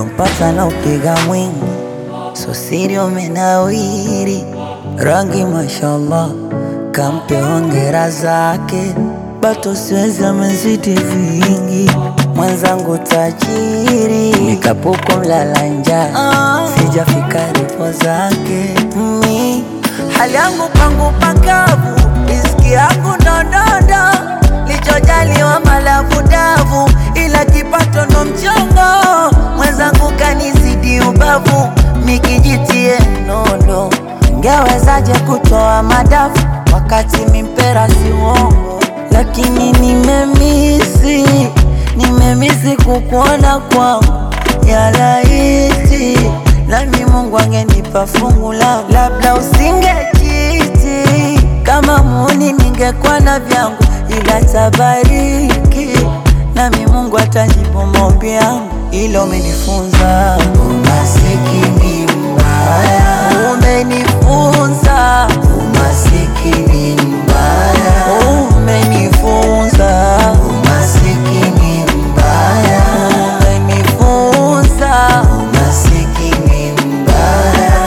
ulompata na upiga mwingi, so siri umenawiri, rangi mashallah, kampe hongera zake, bato siwezi amezidi vingi, mwenzangu tajiri, nikapuko mlala njaa, sijafika ripo zake mi hali yangu pangu pakavu, riziki yangu ndondondo, lichojaliwa malavu davu, ila kipato ndo mchongo, mwenzangu kanizidi ubavu, mikijitie nondo, ngewezaje kutoa madafu wakati mimpera si uongo, lakini nimemisi, nimemisi kukuona kwangu ya laiti nami Mungu angenipa fungu langu, labda usingejiti kama muni, ningekuwa na vyangu, ila tabariki nami Mungu atajibu maombi yangu, ilo umenifunza umasikini mbaya, umenifunza umasikini mbaya, umenifunza umasikini mbaya, umenifunza umasikini mbaya.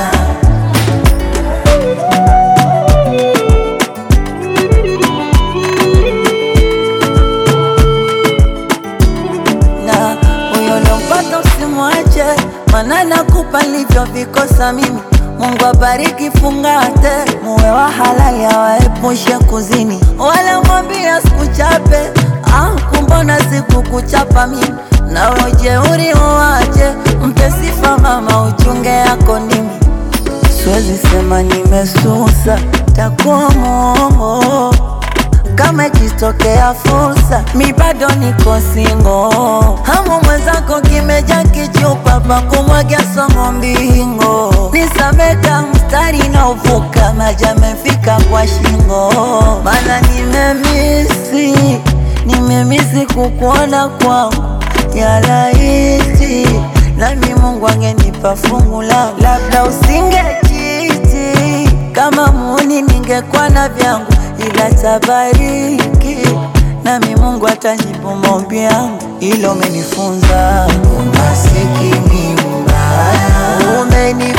na huyo lompata usimwache, mana nakupa nilivyovikosa mimi. Mungu abariki, fungate, muwe wa halali, awaepushe kuzini, wala mwambia sikuchape. Ah, kumbona sikukuchapa mimi, na ujeuri uwache, mpe sifa mama, uchunge yako ndimi Siwezi sema nimesusa, takuwa mwongo kama ikitokea fursa, mi bado niko singo. Hamu mwenzako kimeja kichupa pa kumwagia somo mbingo, nisameka mstari na uvuka, maji amefika kwa shingo, mana nimemisi, nimemisi kukuona kwangu ya laiti, nami Mungu angenipa fungu langu, labda usingejiti kama muni, ningekuwa na vyangu ila tabariki nami Mungu atajibu maombi yangu, ilo umenifunza umasikini mbaya, umeni